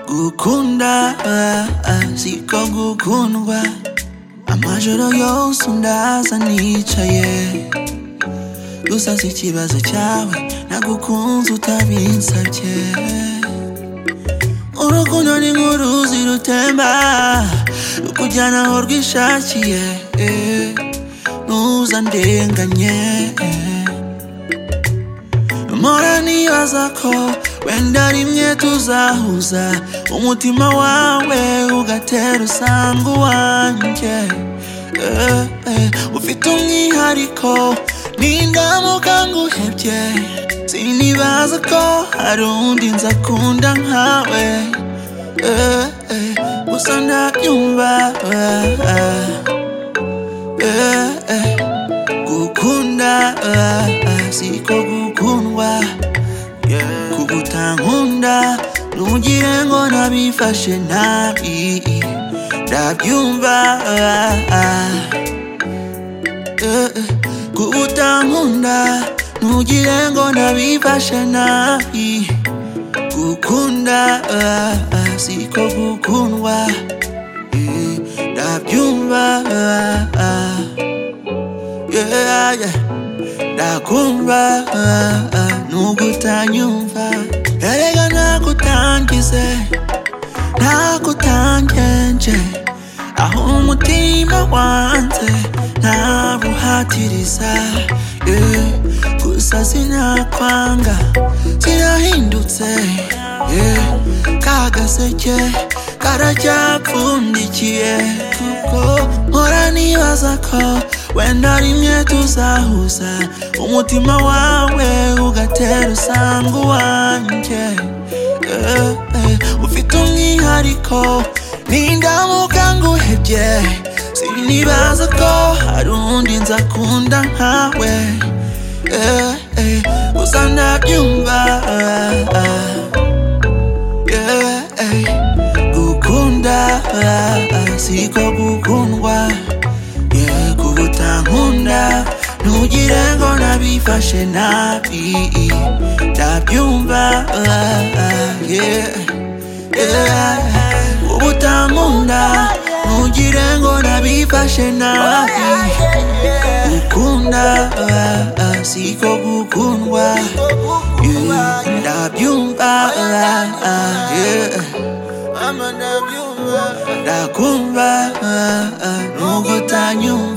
gukunda siko gukundwa amajoro yose undaza nicaye gusa si ikibazo cyawe nagukunze utabinsabye urukundo ni nk'uruzi rutemba rukujyana aho rwishakiye ntuza ndenganye mpora nibaza ko wenda rimwe tuzahuza umutima wawe ugatera usanga uwanjye Eh, eh, ufite umwihariko nindamuka nguhebye sinibaza ko hari undi nza kunda nkawe Eh, eh, gusa ndabyumva eh, eh, eh, gukunda eh, eh, siko gukundwa yeah. kugutankunda ntugire ngo nabifashe nabi ndabyumva ah, ah. Eh, eh, kugutankunda ntugire ngo nabifashe nabi gukunda ah, ah, siko gukundwa Eh, ndabyumva ah, ah. yeah, yeah. ndakumva ah, ah, nugutanyumva erega nagutangize nagutangenje aho umutima wanze ntabuhatiriza yeah. gusa sinakwanga sinahindutse yeah. ka gaseke karacyapfundikiye kuko mpora nibaza ko wenda rimwe tuzahuza umutima wawe ugatera usanga uwanjye Eh, eh, ufite umwihariko nindamuka nguhebye sinibaza ko hari undi nzakunda nkawe Eh, eh, gusa ndabyumva ah, ah. Yeah, eh, gukunda ah, ah, siko gukundwa yeah, kubutankunda ntugire ngo nabifashe nabi ndabyumva ah, ah, yeah, yeah. ubutankunda ntugire ngo nabifashe nabi gukunda ah, ah, siko gukundwa yeah, ndabyumva ah, ah, yeah. ndakumva ah, ah, nubwo utanyumva